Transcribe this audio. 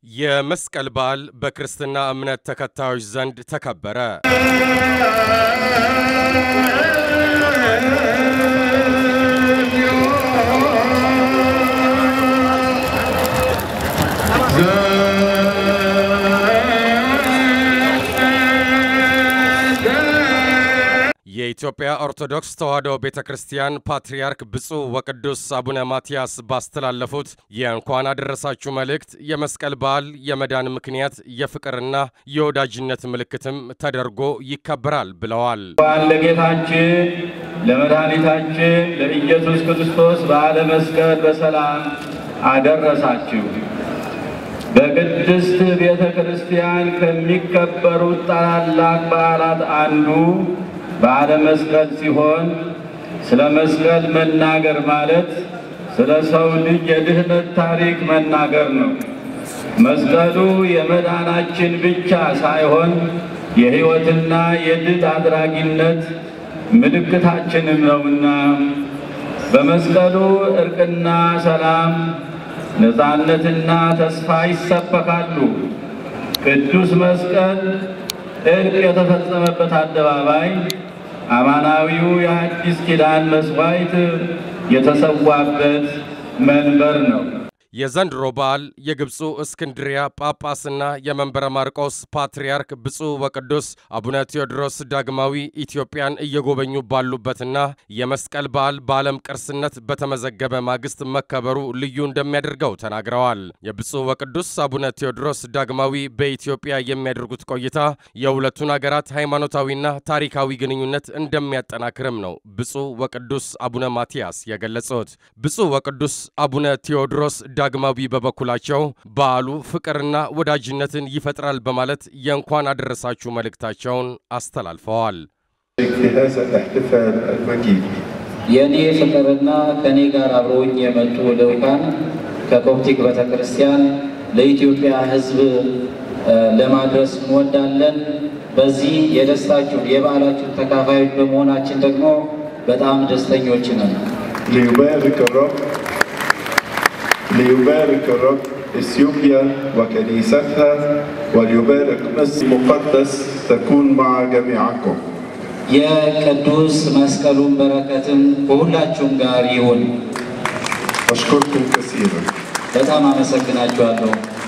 የመስቀል በዓል በክርስትና እምነት ተከታዮች ዘንድ ተከበረ። የኢትዮጵያ ኦርቶዶክስ ተዋሕዶ ቤተ ክርስቲያን ፓትርያርክ ብፁዕ ወቅዱስ አቡነ ማትያስ ባስተላለፉት የእንኳን አደረሳችሁ መልእክት የመስቀል በዓል የመዳን ምክንያት የፍቅርና የወዳጅነት ምልክትም ተደርጎ ይከበራል ብለዋል። እንኳን ለጌታችን ለመድኃኒታችን ለኢየሱስ ክርስቶስ በዓለ መስቀል በሰላም አደረሳችሁ። በቅድስት ቤተ ክርስቲያን ከሚከበሩት ታላላቅ በዓላት አንዱ በዓለ መስቀል ሲሆን ስለ መስቀል መናገር ማለት ስለ ሰው ልጅ የድኅነት ታሪክ መናገር ነው። መስቀሉ የመዳናችን ብቻ ሳይሆን የሕይወትና የድል አድራጊነት ምልክታችንም ነውና በመስቀሉ እርቅና ሰላም፣ ነፃነትና ተስፋ ይሰበካሉ። ቅዱስ መስቀል እርቅ የተፈጸመበት አደባባይ አማናዊው የአዲስ ኪዳን መሥዋዕት የተሰዋበት መንበር ነው። የዘንድሮ በዓል የግብፁ እስክንድሪያ ጳጳስና የመንበረ ማርቆስ ፓትርያርክ ብፁዕ ወቅዱስ አቡነ ቴዎድሮስ ዳግማዊ ኢትዮጵያን እየጎበኙ ባሉበትና የመስቀል በዓል በዓለም ቅርስነት በተመዘገበ ማግስት መከበሩ ልዩ እንደሚያደርገው ተናግረዋል። የብፁዕ ወቅዱስ አቡነ ቴዎድሮስ ዳግማዊ በኢትዮጵያ የሚያደርጉት ቆይታ የሁለቱን አገራት ሃይማኖታዊና ታሪካዊ ግንኙነት እንደሚያጠናክርም ነው ብፁዕ ወቅዱስ አቡነ ማትያስ የገለጹት። ብፁዕ ወቅዱስ አቡነ ቴዎድሮስ ዳግማዊ በበኩላቸው በዓሉ ፍቅርና ወዳጅነትን ይፈጥራል በማለት የእንኳን አደረሳችሁ መልእክታቸውን አስተላልፈዋል። የእኔ ፍቅርና ከእኔ ጋር አብረውኝ የመጡ ልዑካን ከኮፕቲክ ቤተ ክርስቲያን ለኢትዮጵያ ሕዝብ ለማድረስ እንወዳለን። በዚህ የደስታችሁን የበዓላችሁን ተካፋዮች በመሆናችን ደግሞ በጣም ደስተኞች ነን። ليبارك الرب ليبارك الرب اثيوبيا وكنيستها وليبارك مصر المقدس تكون مع جميعكم የቅዱስ መስቀሉን በረከትም ከሁላችሁም ጋር ይሁን። أشكركم كثيرا በጣም አመሰግናችኋለሁ።